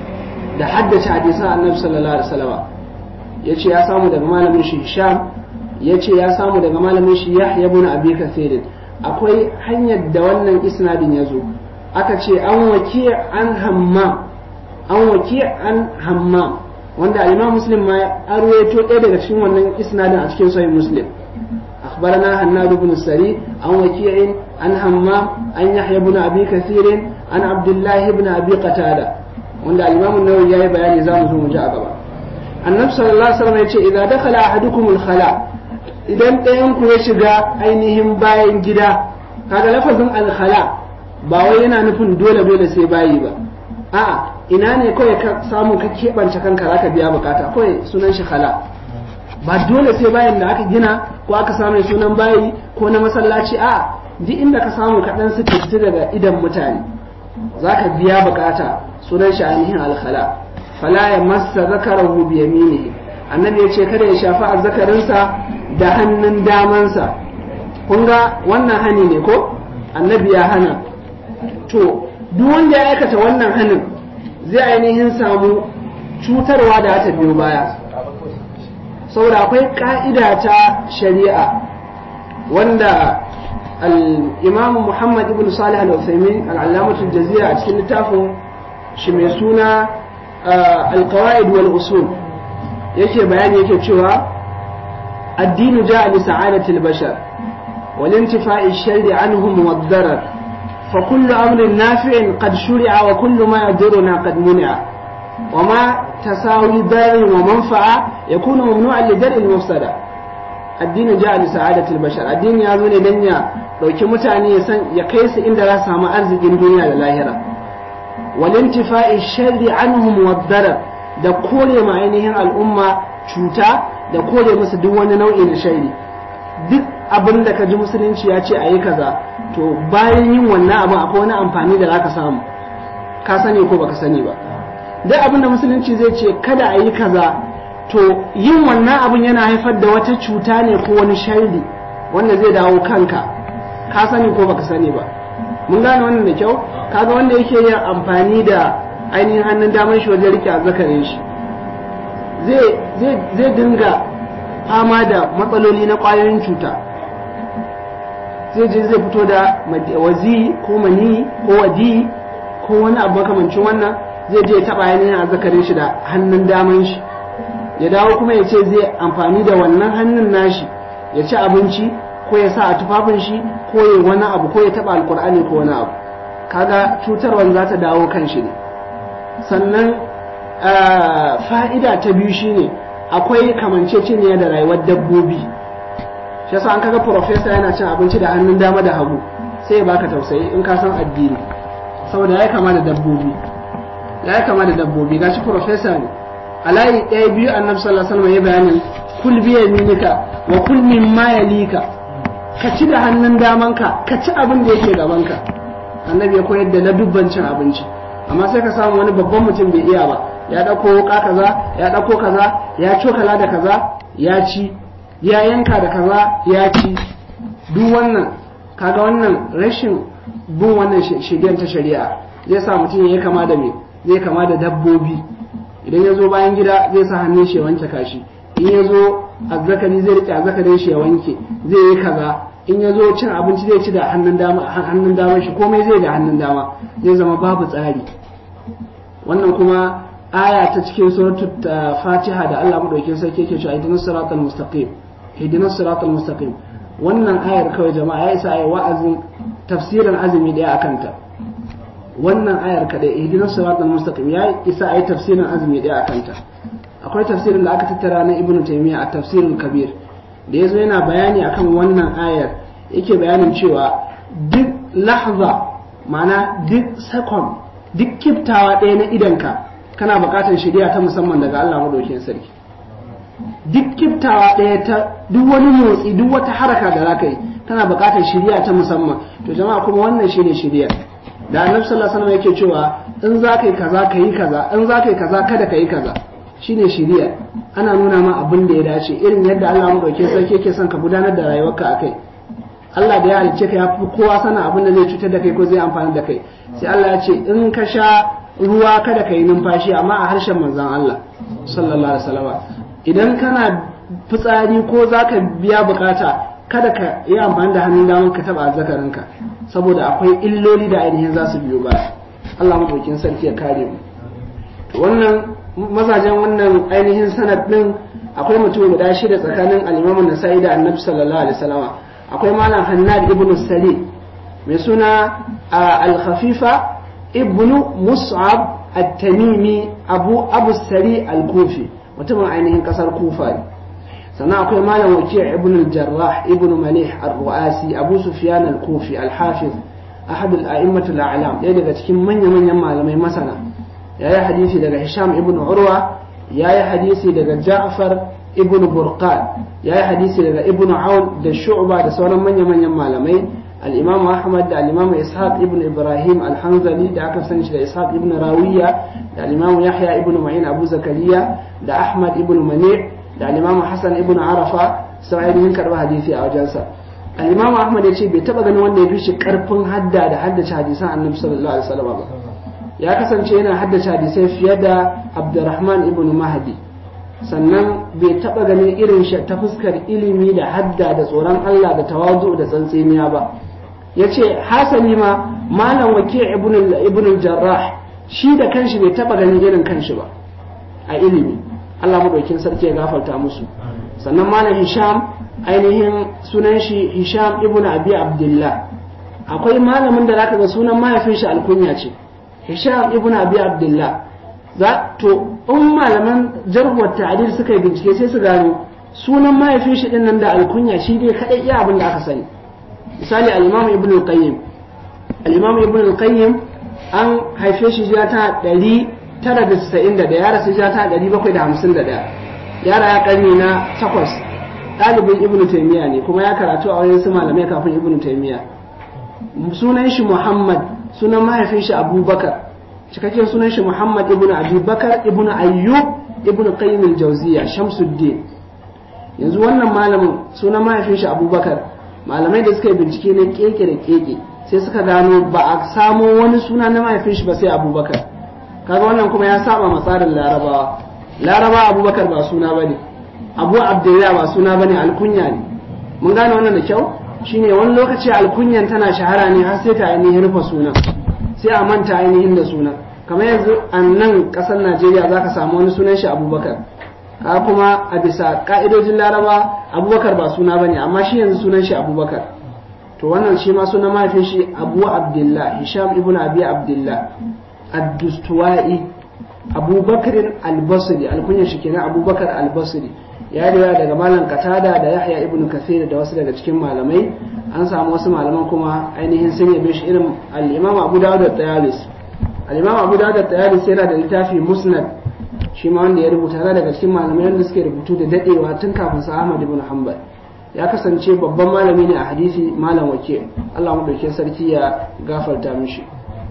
da haddace hadisan Annabi sallallahu alaihi wasallam yace ya samu daga malamin shi Hisham yace ya samu daga malamin shi Yahya ibn Abi Kathir akwai hanyar da wannan isnadin yazo aka ce an waki an hammam an waki an hammam wanda al-Imam Muslim ma ya arwayo ɗaya daga cikin wannan isnadin a cikin Sahih Muslim أخبرنا هناد بن السري عن وكيع عن همام عن يحيى بن أبي كثير عن عبد الله بن أبي قتادة وعند الإمام النووي جاي بيان زامه مجاء النبي صلى الله عليه وسلم يقول إذا دخل أحدكم الخلاء idan ɗayanku ya shiga ainihin bayan gida kaga lafazin alkhala ba wai yana nufin dole dole sai bayi ba a'a ina ne kawai ka samu ka keɓance kanka zaka biya bukata kawai sunan shi khala ba dole sai bayan da aka gina ko aka samu sunan bayi ko na masallaci a duk inda ka samu kaɗan su fiti daga idan mutane za ka biya bukata sunan shi ainihin alkhala fala ya masa zakarahu bi yaminihi annabi ya ce kada ya shafi azzakarinsa da hannun damansa kun ga wannan hani ne ko annabi ya hana to duk wanda ya aikata wannan hanin zai ainihin samu cutarwa da ta biyo baya saboda akwai ka'ida ta shari'a wanda al-imam Muhammad ibn Salih al-Uthaymeen al-Allamatul Jazira a cikin littafin shi mai suna al-qawaid wal usul yake bayani yake cewa addinu ja'a li sa'adatil bashar wal intifa'i sharri anhum wad darar fa kullu amrin nafi'in qad shuri'a wa kullu ma yaduruna qad muni'a وما تساوي دار ومنفعة يكون ممنوعا لدرء المفسدة الدين جاء لسعادة البشر الدين يا زوني دنيا لو كمتاني يسن يقيس إن درس ما أرزق الدنيا للاهرة والانتفاء الشر عنهم والضرر da kore ma ainihin al'umma cuta da kore musu duk wani nau'i na shairi duk abin da ka ji musulunci ya ce a yi kaza to bayan yin wannan abin akwai wani amfani da za ka samu ka sani ko baka sani ba duk abin da musulunci zai ce kada a yi kaza to yin wannan abin yana haifar da wata cuta ne ko wani sharri wanda zai dawo kanka ka sani ko baka sani ba mun gane wannan da kyau kaga wanda yake yin amfani da ainihin hannun damar shi wajen rike azzakarin shi zai dinga fama da matsaloli na ƙwayoyin cuta zai je zai fito da wazi ko mani ko wadi ko wani abu makamancin wannan zai je taɓa ainihin azzakarin shi da hannun daman shi ya dawo kuma ya ce zai amfani da wannan hannun nashi ya ci abinci ko ya sa a tufafin shi ko ya wani abu ko ya taɓa alkur'ani ko wani abu kaga cutarwan za ta dawo kan shi ne sannan fa'ida ta biyu shine akwai kamanceceniya da rayuwar dabbobi shi yasa an kaga profesa yana cin abinci da hannun dama da hagu sai ya baka tausayi in ka san addini saboda ya kama da dabbobi ya kama da dabbobi gashi profesa ne a layi ɗaya biyu annabi sallallahu alaihi wasallam ya bayanin kul bi yaminika wa kul mimma yalika ka ci da hannun damanka ka ci abin da yake gabanka annabi ya koyar da na dubban cin abinci amma sai ka samu wani babban mutum bai iya ba ya ɗauko wuka kaza ya ɗauko kaza ya cokala da kaza ya ci ya yanka da kaza ya ci duk wannan kaga wannan rashin bin wannan shigen ta shari'a zai sa mutum ya kama da me zai kama da dabbobi idan ya zo bayan gida zai sa hannun shi ya wanke kashi in ya zo azzakari zai rike azzakarin shi ya wanke zai yi kaza in ya zo cin abinci zai ci da hannun dama hannun dama shi komai zai da hannun dama zai zama babu tsari wannan kuma aya ta cikin suratul fatiha da Allah madaukakin sarki yake cewa ihdinas siratal mustaqim ihdinas siratal mustaqim wannan ayar kawai jama'a ya isa ayi wa'azin tafsirin azumi daya akan ta wannan ayar kadai ihdinas siratal mustaqim ya isa ayi tafsirin azumi daya akan ta akwai tafsirin da aka tattara na ibnu taymiya a tafsirin kabir da yazo yana bayani akan wannan ayar yake bayanin cewa duk lahza ma'ana duk second duk kiftawa ɗaya na idanka kana buƙatar shari'a ta musamman daga Allah madaukakin sarki duk kiftawa ɗaya ta duk wani motsi duk wata haraka da za ka yi kana buƙatar shari'a ta musamman to jama'a kuma wannan shine shari'a da annabi sallallahu alaihi wasallam yake cewa in za ka yi kaza ka yi kaza in za ka yi kaza kada ka yi kaza shine shari'a ana nuna ma abin da ya dace irin yadda Allah madaukakin sarki yake son ka gudanar da rayuwarka akai Allah da ya halicce ka ya fi kowa sana abin da zai cutar da kai ko zai amfani da kai sai Allah ya ce in ka sha ruwa kada ka yi numfashi amma a harshen manzon Allah sallallahu alaihi wasallam idan kana fitsari ko zaka biya bukata kada ka yi amfani da hannun daman ka taba azzakarinka saboda akwai illoli da ainihin za su biyo baya Allah madaukin sarki ya kare mu wannan mazajen wannan ainihin sanad din akwai mutum guda shida tsakanin al-Imam Nasa'i da Annabi sallallahu alaihi wasallam akwai malam hannad ibn sali mai suna al-khafifa ibn mus'ab at-tamimi abu abu sari al-kufi mutumin ainihin kasar kufa ne sannan akwai malam waki' ibn al-jarrah ibn malih ar-ru'asi abu sufyan al-kufi al-hafiz ahad al-a'immat al-a'lam ɗaya daga cikin manya-manyan malamai masana yayi hadisi daga hisham ibn urwa yayi hadisi daga ja'far ibn burqan ya yi hadisi daga ibn aun da shu'ba da sauran manya-manyan malamai al-imam ahmad da al-imam ishaq ibn ibrahim al-hanzali da aka sani shi da ishaq ibn rawiya da al-imam yahya ibn ma'in abu zakariya da ahmad ibn mani' da al-imam hasan ibn arafa sai ainihin karba hadisi a wajensa al-imam ahmad ya ce bai taba ganin wanda ya fi shi karfin hadda da haddace hadisan annabi sallallahu alaihi wasallam ba ya kasance yana haddace hadisai fiye da abdurrahman ibn mahdi sannan bai taɓa ganin irin shi ta fuskar ilimi da hadda da tsoron Allah da tawazu da tsantseniya ba ya ce hasali ma malam wake ibn jarrah shi da kanshi bai taɓa ganin irin kanshi ba a ilimi Allah madaukin sarki ya gafarta musu sannan malam hisham ainihin sunan shi hisham ibn abi abdullah akwai malamin da zaka ga sunan mahaifin shi alkunya ce hisham ibn abi abdullah za to in malaman jarhuwar ta'adil suka yi bincike sai su gano sunan mahaifin shi din nan da alkunya shi dai kadai iya abin da aka sani misali al-imam ibn al-qayyim al-imam ibn al-qayyim an haife shi jiya ta 991 ya rasu jiya ta 751 yara ya karni na takwas ɗalibin ibn taymiya ne kuma ya karatu a wajen su malamai kafin ibn taymiya sunan shi muhammad sunan mahaifin shi abubakar cikakken sunan shi Muhammad ibn Abi Bakar ibn Ayyub ibn Qayyim al-Jawziyya Shamsuddin yanzu wannan malamin sunan mahaifin shi Abubakar malamai da suka yi bincike ne keke da keke sai suka gano ba a samo wani suna na mahaifin shi ba sai Abubakar kaga wannan kuma ya saba ma tsarin Larabawa Larabawa Abubakar ba suna bane Abu Abdullah ba suna bane alkunya ne mun gane wannan da kyau shine wani lokaci alkunyan tana shahara ne har sai ta ainihin rufe sunan sai a manta ainihin da sunan kamar yanzu a nan ƙasar najeriya za ka samu wani sunan shi abubakar ka kuma a bisa ka'idojin laraba abubakar ba suna bane amma shi yanzu sunan shi abubakar to wannan shi ma sunan mahaifin shi abu abdullah hisham ibn abi abdullah ad-dustuwai abubakarin albasri alkunyar shi kenan abubakar albasri ya riwaya daga malam katada da yahya ibn kathir da wasu daga cikin malamai an samu wasu malaman kuma ainihin sun yabe shi irin al-imam abu dawud da tayalis al-imam abu dawud da tayalis yana da littafi musnad shi ma wanda ya rubuta yana daga cikin malamai wanda suke rubutu da dadewa tun kafin sa ahmad ibn hanbal ya kasance babban malami ne a hadisi malam wake Allah madaukakin sarki ya gafarta mishi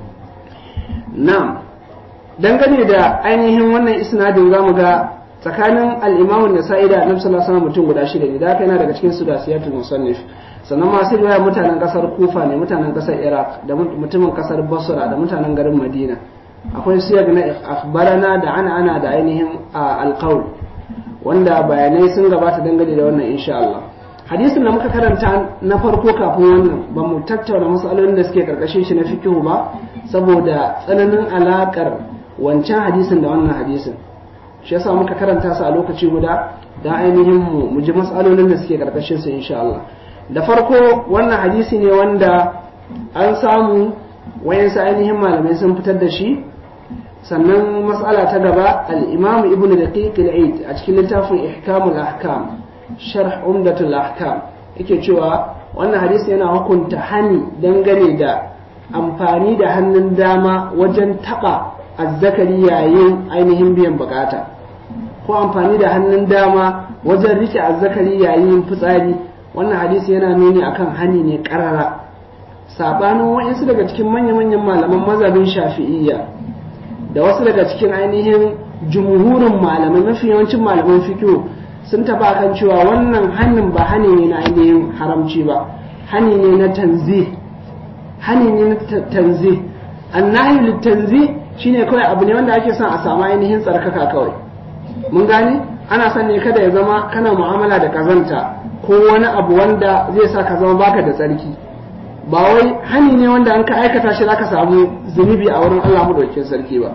na'am dangane da ainihin wannan isnadin zamu ga tsakanin al-Imam an-Nasa'i da Annabi sallallahu alaihi wasallam mutum guda shida ne da haka yana daga cikin sudasiyatul musannif sannan masu riwaya mutanen kasar Kufa ne mutanen kasar Iraq da mutumin kasar Basra da mutanen garin Madina akwai siyag na akhbarana da ana ana da ainihin al-qawl wanda bayanai sun gabata dangane da wannan insha Allah hadisin da muka karanta na farko kafin wannan ba mu tattauna matsalolin da suke karkashin shi na fikihu ba saboda tsananin alakar wancan hadisin da wannan hadisin shi yasa muka karanta su a lokaci guda dan ainihin mu mu ji matsalolin da suke karkashin su insha Allah da farko wannan hadisi ne wanda an samu wayansu ainihin malamai sun fitar da shi sannan matsala ta gaba al-imam ibnu daqiq al-eid a cikin littafin ihkamul ahkam sharh umdatul ahkam yake cewa wannan hadisi yana hukunta hani dangane da amfani da hannun dama wajen taba azzakari yayin ainihin biyan bukata ko amfani da hannun dama wajen rike azzakari yayin fitsari wannan hadisi yana nuni akan hani ne karara sabanin wa'insu daga cikin manya-manyan malaman mazhabin shafi'iyya da wasu daga cikin ainihin jumhurin malamai mafi yawancin malaman fikiyo sun taba kan cewa wannan hannun ba hani ne na ainihin haramci ba hani ne na tanzi hani ne na tanzi annahi litanzi shine kawai abu ne wanda ake son a samu ainihin tsarkaka kawai mun gane ana son ne kada ya zama kana mu'amala da kazanta ko wani abu wanda zai sa ka zama baka da tsarki ba wai hani ne wanda an ka aikata shi zaka samu zunubi a wurin Allah madaukakin sarki ba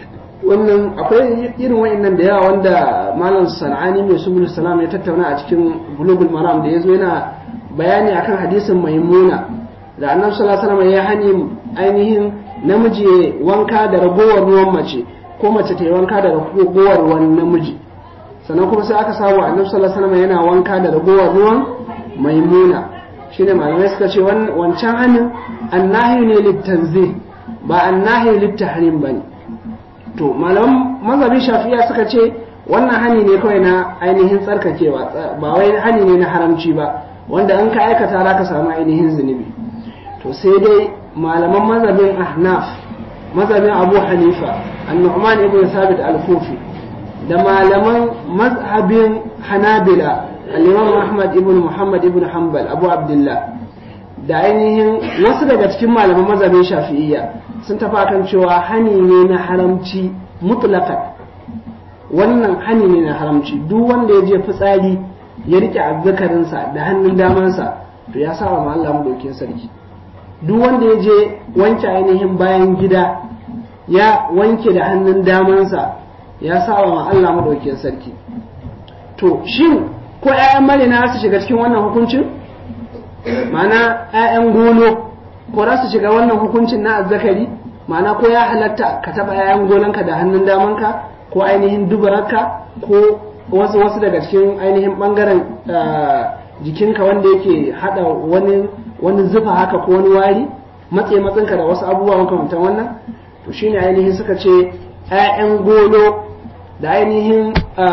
wannan akwai irin wa'annan da yawa wanda malam sana'ani mai subul salam ya tattauna a cikin bulugul maram da yazo yana bayani akan hadisin maimuna da annabi sallallahu alaihi wasallam ya hani ainihin namiji ya wanka da ragowar ruwan mace ko mace ta yi wanka da ragowar ruwan namiji sannan kuma sai aka samu annabi sallallahu alaihi wasallam yana wanka da ragowar ruwan maimuna shine malamai suka ce wancan hannun annahi ne littanzi ba annahi littahrim bane to malaman mazhabin shafi'a suka ce wannan hani ne kawai na ainihin tsarkakewa ba wai hani ne na haramci ba wanda an ka aikata za ka samu ainihin zunubi to sai dai malaman mazhabin ahnaf mazhabin abu hanifa annu'man ibn sabit al-kufi da malaman mazhabin hanabila al-imam ahmad ibn muhammad ibn hanbal abu abdullah da ainihin wasu daga cikin malaman mazhabin shafi'iyya sun tafi kan cewa hani ne na haramci mutlaqan wannan hani ne na haramci duk wanda ya je fitsari ya rike azzakarinsa da hannun damansa to ya saba ma Allah madaukin sarki duk wanda ya je wanke ainihin bayan gida ya wanke da hannun damansa ya saba ma Allah madaukin sarki to shin ko ƴaƴan marina su shiga cikin wannan hukuncin ma'ana ƴaƴan gono ko za su shiga wannan hukuncin na azzakari ma'ana ko ya halatta ka taɓa ƴaƴan gonanka da hannun damanka ko ainihin dubararka ko wasu wasu daga cikin ainihin ɓangaren jikinka wanda yake haɗa wani wani zufa haka ko wani wari matse matsinka da wasu abubuwa makamantan wannan to shine ainihin suka ce ƴaƴan golo da ainihin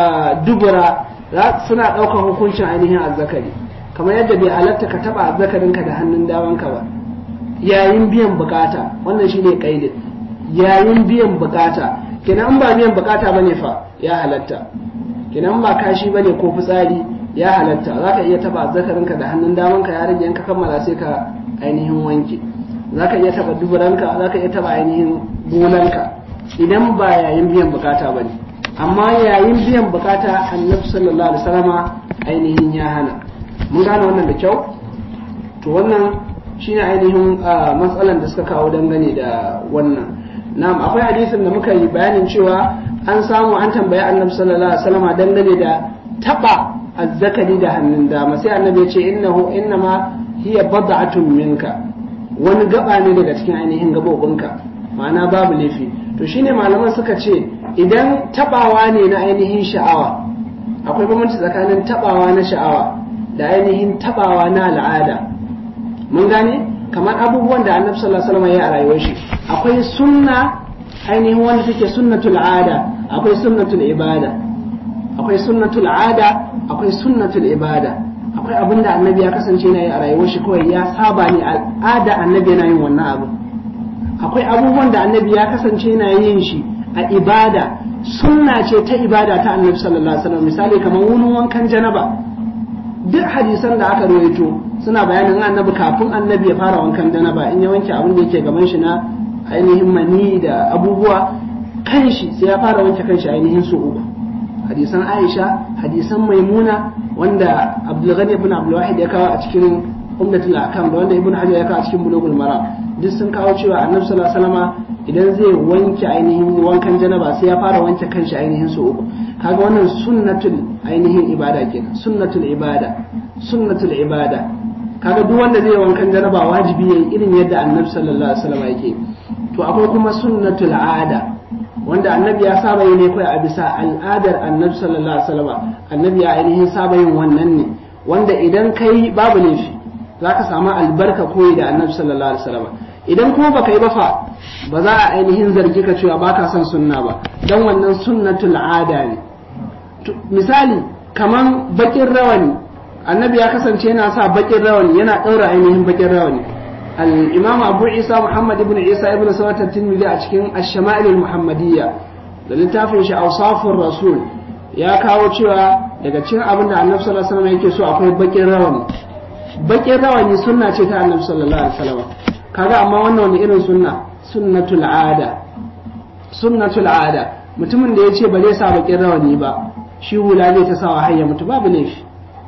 dubura suna ɗaukar hukuncin ainihin azzakari kamar yadda bai halatta ka taɓa azzakarinka da hannun damanka ba yayin biyan bukata wannan shine kaidin yayin biyan bukata kenan ba biyan bukata bane fa ya halatta kenan ba kashi bane ko fitsari ya halatta zaka iya taba zakarinka da hannun damanka ya rage ka kammala sai ka ainihin wanke zaka iya taba duburanka zaka iya taba ainihin gonanka idan ba yayin biyan bukata bane amma yayin biyan bukata annabi sallallahu alaihi wasallama ainihin ya hana mun gane wannan da kyau to wannan shine ainihin matsalan da suka kawo dangane da wannan na'am akwai hadisin da muka yi bayanin cewa an samu an tambayi annabi sallallahu alaihi wasallam dangane da taba azzakari da hannun dama sai annabi ya ce innahu innama hiya bad'atun minka wani gaba ne daga cikin ainihin gabobinka ma'ana babu laifi to shine malaman suka ce idan tabawa ne na ainihin sha'awa akwai bambanci tsakanin tabawa na sha'awa da ainihin tabawa na al'ada mun gane kamar abubuwan da annabi sallallahu alaihi wasallam ya a rayuwar shi akwai sunna ainihin wanda take sunnatul ada akwai sunnatul ibada akwai sunnatul ada akwai sunnatul ibada akwai abin da annabi ya kasance yana yi a rayuwar shi kawai ya saba ne al'ada annabi yana yin wannan abu akwai abubuwan da annabi ya kasance yana yin shi a ibada sunna ce ta ibada ta annabi sallallahu alaihi wasallam misali kamar wurin wankan janaba duk hadisan da aka rawaito suna bayanin annabi kafin annabi ya fara wankan janaba in ya wanke abin da yake gaban shi na ainihin mani da abubuwa kanshi sai ya fara wanke kanshi ainihin su uku hadisan Aisha hadisan Maimuna wanda Abdulghani ibn Abdul Wahid ya kawo a cikin Umdatul Ahkam da wanda Ibn Hajar ya kawo a cikin Bulughul Maram duk sun kawo cewa Annabi sallallahu alaihi wasallama idan zai wanke ainihin wankan janaba sai ya fara wanke kanshi ainihin su uku kaga wannan sunnatul ainihin ibada kenan sunnatul ibada sunnatul ibada kaga duk wanda zai wankan janaba wajibi yayi irin yadda annabi sallallahu alaihi wasallam yake to akwai kuma sunnatul ada wanda annabi ya saba yi ne kai a bisa al'adar annabi sallallahu alaihi wasallam annabi ya ainihin saba yin wannan ne wanda idan kai babu laifi zaka samu albarka koyi da annabi sallallahu alaihi wasallam idan kuma baka yi ba fa ba za a ainihin zargi ka cewa baka son sunna ba dan wannan sunnatul ada ne misali kaman bakin rawani annabi ya kasance yana sa bakin rawani yana ɗaura ainihin bakin rawani al-imam abu isa muhammad ibn isa ibn sawat at-tirmidhi a cikin ash-shama'il al-muhammadiyya da littafin shi awsafur rasul ya kawo cewa daga cikin abin da annabi sallallahu alaihi wasallam yake so akwai bakin rawani bakin rawani sunna ce ta annabi sallallahu alaihi wasallam kaga amma wannan wani irin sunna sunnatul ada sunnatul ada mutumin da ya ce ba zai sa bakin rawani ba shi hula zai ta sawa har ya mutu babu laifi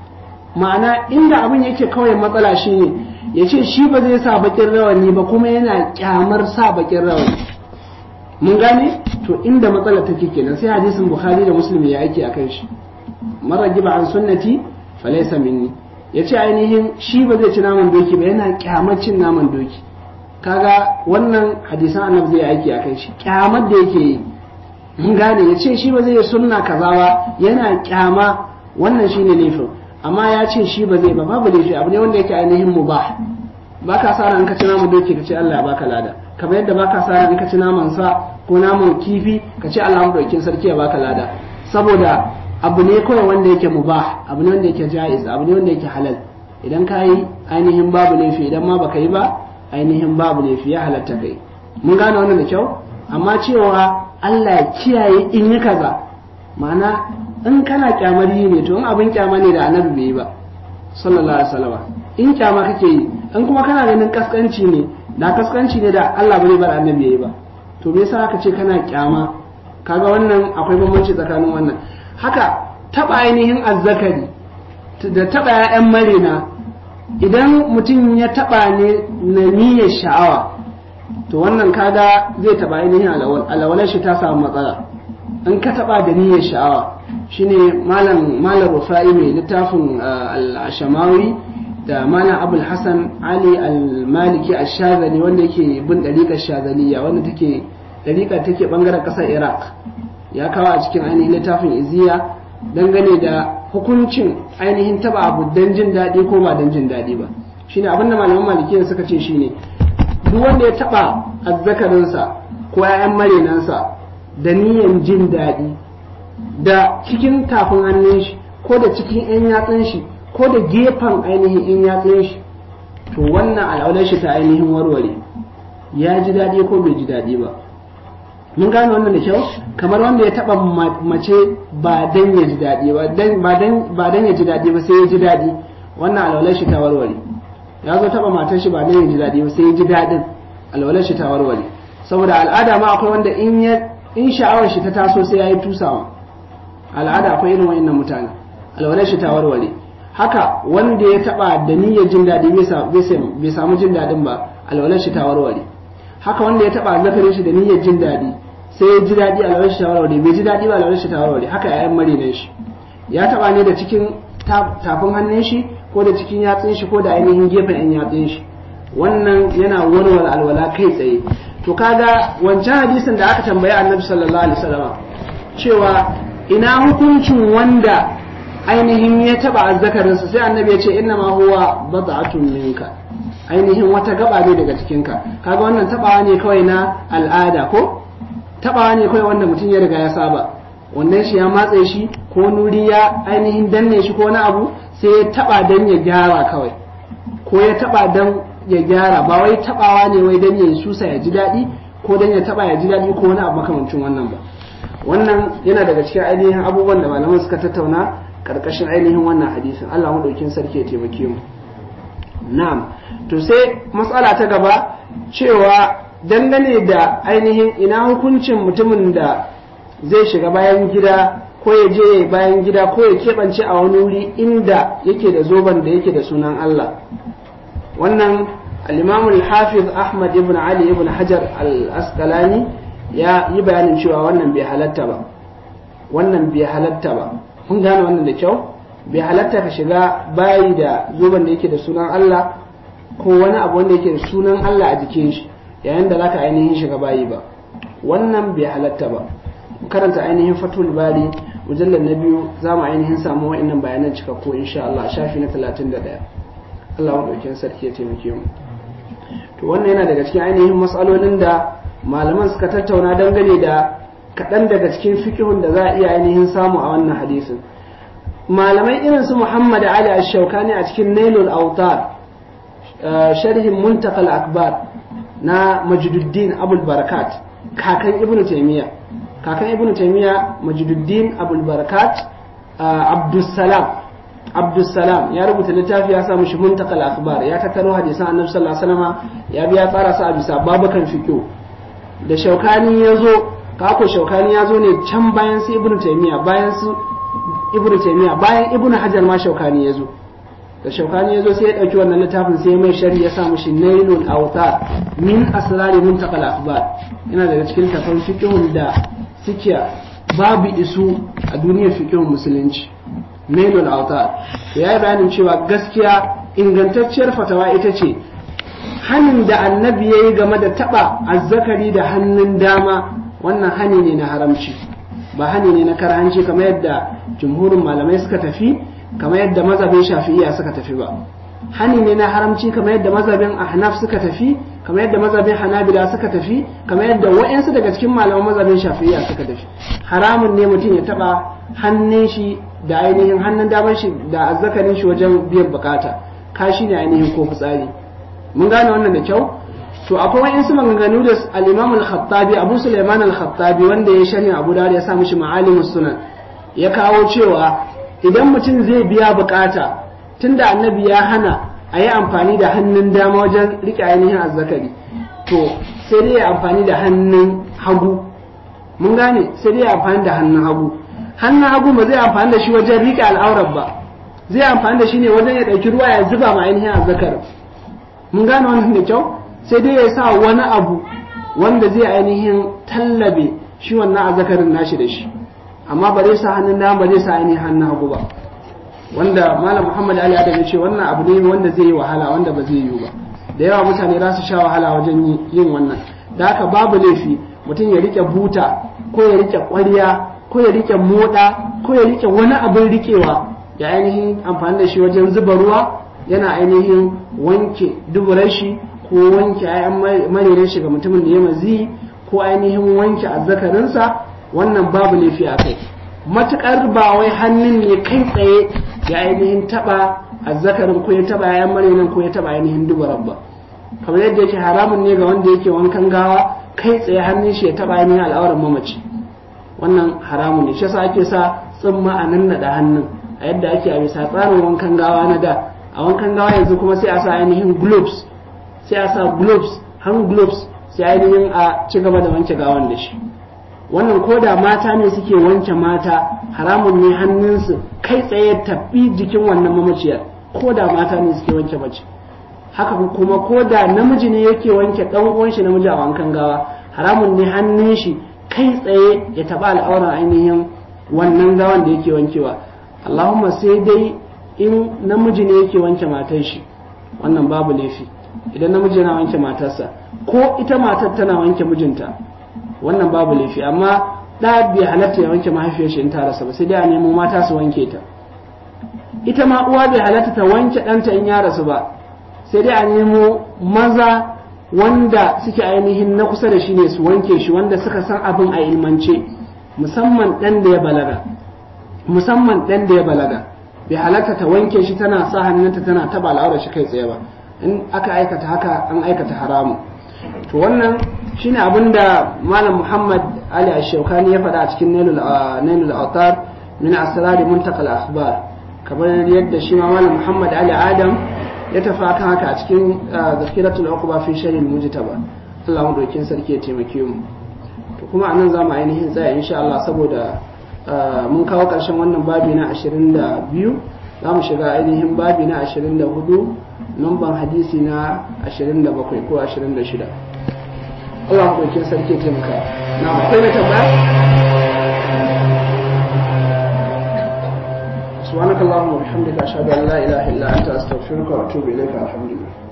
ma'ana inda abin yake kawai matsala shi ne ya ce shi ba zai sa bakin rawani ba kuma yana kyamar sa bakin rawani mun gane to inda matsala take kenan sai hadisin bukhari da muslim ya aiki akan shi mara giba an sunnati falaysa minni ya ce ainihin shi ba zai ci naman doki ba yana kyamar cin naman doki kaga wannan hadisan annabi zai aiki akan shi kyamar da yake yi mun gane ya ce shi ba zai yi sunna kaza ba yana kyama wannan shine laifin amma ya ce shi ba zai ba babu laifi abu ne wanda yake ainihin mubah ba ka sa ran ka ci naman doki ka ce Allah ya baka lada kamar yadda ba ka sa ran ka ci naman sa ko naman kifi ka ce Allah madaukin sarki ya baka lada saboda abu ne kawai wanda yake mubah abu ne wanda yake jaiz abu ne wanda yake halal idan ka yi ainihin babu laifi idan ma baka yi ba ainihin babu laifi ya halatta kai mun gane wannan da kyau amma cewa Allah ya kiyaye in yi kaza ma'ana in kana kyamar yi ne to in abin kyama ne da annabi bai yi ba sallallahu alaihi wasallam in kyama kake yi in kuma kana ganin kaskanci ne da kaskanci ne da Allah bai bar annabi yayi ba to me yasa aka ce kana kyama kaga wannan akwai bambanci tsakanin wannan haka taba ainihin azzakari da taba ƴaƴan marina idan mutum ya taba ne na niyyar sha'awa to wannan kaga zai taba ainihin alawalar shi ta samu matsala in ka taba da niyyar sha'awa shine malam malam rufa'i mai littafin al-ashamawi da malam abul hasan ali al-maliki ash-shazali wanda yake bin dariƙar shazaliya wanda take dariƙar take bangaren ƙasar iraq ya kawo a cikin ainihin littafin iziya dangane da hukuncin ainihin taba abu dan jin daɗi ko ba dan jin daɗi ba shine abinda malaman malikiya suka ce shine duk wanda ya taba azzakarinsa ko 'ya'yan marinansa da niyan jin daɗi da cikin tafin hannun shi ko da cikin 'yan yatsun shi ko da gefen ainihin 'yan yatsun shi to wannan al'aular shi ta ainihin warware ya ji daɗi ko bai ji daɗi ba mun gane wannan da kyau kamar wanda ya taɓa mace ba dan ya ji daɗi ba ba dan ya ji daɗi ba sai ya ji daɗi wannan al'aular shi ta warware ya zo taɓa matar shi ba dan ya ji daɗi ba sai ya ji daɗin al'aular shi ta warware saboda al'ada ma akwai wanda in ya in sha'awar shi ta taso sai ya yi tusawa al'ada akwai irin wa'annan mutane alwalar shi ta warware haka wanda ya taba da niyyar jin daɗi bai samu jin daɗin ba alwalar shi ta warware haka wanda ya taba zakarin shi da niyyar jin daɗi sai ya ji daɗi alwalar shi ta warware bai ji daɗi ba alwalar shi ta warware haka yayan marinan shi ya taba ne da cikin tafin hannun shi ko da cikin yatsun shi ko da ainihin gefen yan yatsun shi wannan yana warware alwala kai tsaye to kaga wancan hadisin da aka tambayi annabi sallallahu alaihi wasallam cewa ina hukuncin wanda ainihin ya taba azzakarinsa sai annabi ya ce inna ma huwa bad'atun minka ainihin wata gaba ne daga cikinka kaga wannan tabawa ne kawai na al'ada ko tabawa ne kawai wanda mutum ya riga ya saba wannan shi ya matse shi ko nuri ya ainihin danne shi ko na abu sai ya taba dan ya gyara kawai ko ya taba dan ya gyara ba wai tabawa ne wai dan ya susa ya ji daɗi ko dan ya taba ya ji daɗi ko wani abu makamancin wannan ba wannan yana daga cikin ainihin abubuwan da malaman suka tattauna karkashin ainihin wannan hadisin Allah madaukin sarki ya taimake mu na'am to sai matsala ta gaba cewa dangane da ainihin ina hukuncin mutumin da zai shiga bayan gida ko ya je bayan gida ko ya keɓance a wani wuri inda yake da zoban da yake da sunan Allah wannan al-imam al-hafiz ahmad ibn ali ibn hajar al-asqalani ya yi bayanin cewa wannan bai halatta ba wannan bai halatta ba kun gane wannan da kyau bai halatta ka shiga bayi da zoben da yake da sunan Allah ko wani abu wanda yake da sunan Allah a jikin shi yayin da zaka ainihin shiga bayi ba wannan bai halatta ba karanta ainihin fatul bari mujallar na biyu za mu ainihin samu wa'annan bayanan cikakku insha Allah shafi na 31 Allah maɗaukin sarki ya taimake mu to wannan yana daga cikin ainihin matsalolin da malaman suka tattauna dangane da kaɗan daga cikin fikihun da za a iya ainihin samu a wannan hadisin malamai irin su Muhammad Ali Ash-Shawkani a cikin Nailul Awtar sharhin Muntakal Akbar na Majduddin Abul Barakat kakan Ibn Taymiyyah kakan Ibn Taymiyyah Majduddin Abul Barakat Abdussalam Abdussalam ya rubuta littafi ya samu shi Muntakal Akbar ya tattaro hadisan Annabi sallallahu alaihi wasallam ya biya tsara su a bisa babukan fiqh da Shawkani ya zo kako Shawkani ya zo ne can bayan su Ibn Taymiyyah bayan su ibn taymiya bayan ibn hajar ma shaukani ya zo da shaukani ya zo sai ya ɗauki wannan littafin sai mai shari ya sa mishi nailul awtar min asrari muntaqal akhbar yana daga cikin tafan fiqhun da suke babu isu a duniyar fiqhun musulunci nailul awtar to yayi bayanin cewa gaskiya ingantacciyar fatawa ita ce hanin da annabi yayi game da taba azzakari da hannun dama wannan hani ne na haramci ba hani ne na karhanci kamar yadda jumhurin malamai suka tafi kamar yadda mazhabin shafi'iyya suka tafi ba hani ne na haramci kamar yadda mazhabin ahnaf suka tafi kamar yadda mazhabin hanabila suka tafi kamar yadda wa'ansu daga cikin malaman mazhabin shafi'iyya suka tafi haramun ne mutum ya taba hannun shi da ainihin hannun damar shi da azzakarin shi wajen biyan bukata kashi ne ainihin ko fitsari mun gane wannan da kyau to akwai wa'insu maganganu da al-Imam al-Khattabi Abu Sulaiman al-Khattabi wanda ya shari Abu Dawud ya sa mishi Ma'alimus Sunan ya kawo cewa idan mutum zai biya bukata tunda annabi ya hana a yi amfani da hannun dama wajen rike ainihin azzakari to sai dai ya amfani da hannun hagu mun gane sai dai ya amfani da hannun hagu hannun hagu ba zai amfani da shi wajen rike al'aurar ba zai amfani da shi ne wajen ya ɗauki ruwa ya zuba ma ainihin azzakarin mun gane wannan da kyau sai dai ya sa wani abu wanda zai ainihin tallabe shi wannan azzakarin nashi da shi amma ba zai sa hannun dama ba zai sa ainihin hannun hagu ba wanda malam muhammad ali adam ya ce wannan abu ne wanda zai yi wahala wanda ba zai yi ba da yawa mutane za su sha wahala wajen yin wannan da haka babu laifi mutum ya rike buta ko ya rike ƙwarya ko ya rike moda ko ya rike wani abin rikewa ya ainihin amfani da shi wajen zuba ruwa yana ainihin wanke duburar shi ko wanke ayan maririn shi ga mutumin da ya mazi ko ainihin wanke azzakarinsa wannan babu laifi a kai matukar ba wai hannun ne kai tsaye ya ainihin taba azzakarin ko ya taba ayan maririn ko ya taba ainihin duburar ba kamar yadda yake haramun ne ga wanda yake wankan gawa kai tsaye hannun shi ya taba ainihin al'auran mamaci wannan haramun ne shi yasa ake sa tsimma a nan da hannun a yadda ake a bisa tsarin wankan gawa na da a wankan gawa yanzu kuma sai a sa ainihin gloves sai a sa gloves hand gloves sai ainihin a ci gaba da wanke gawan da shi wannan ko da mata ne suke wanke mata haramun ne hannunsu kai tsaye tafi jikin wannan mamaciyar ko da mata ne suke wanke mace haka kuma ko da namiji ne yake wanke dan uwan shi namiji a wankan gawa haramun ne hannun shi kai tsaye ya taba al'auran ainihin wannan gawan da yake wankewa Allahumma sai dai in namiji ne yake wanke matar shi wannan babu laifi idan namiji yana wanke matarsa ko ita matar tana wanke mijinta wannan babu laifi amma da bai halatta ya wanke mahaifiyar shi in ta rasa ba sai dai a nemo mata su wanke ta ita ma uwa bai halatta ta wanke ɗanta in ya rasu ba sai dai a nemo maza wanda suke ainihin na kusa da shi ne su wanke shi wanda suka san abin a ilmance musamman ɗan da ya balaga musamman ɗan da ya balaga bai halatta ta wanke shi tana sa hannunta tana taba al'aurar shi kai tsaye ba in aka aikata haka an aikata haramu to wannan shine abin da malam muhammad ali ashaukani ya faɗa a cikin nailul autar min asrari muntakal akhbar kamar yadda shi ma malam muhammad ali adam ya tafi akan haka a cikin zakiratul uqba fi sharhi mujtaba Allah mu dokin sarki ya taimake mu to kuma anan zamu ainihin tsaya insha Allah saboda mun kawo ƙarshen wannan babi na 22 za mu shiga ainihin babi na 24 numban hadisi na 27 ko 26 Allah maɗaukin sarki taimaka na akwai na tambaya سبحانك اللهم وبحمدك أشهد أن لا إله إلا أنت أستغفرك وأتوب إليك الحمد لله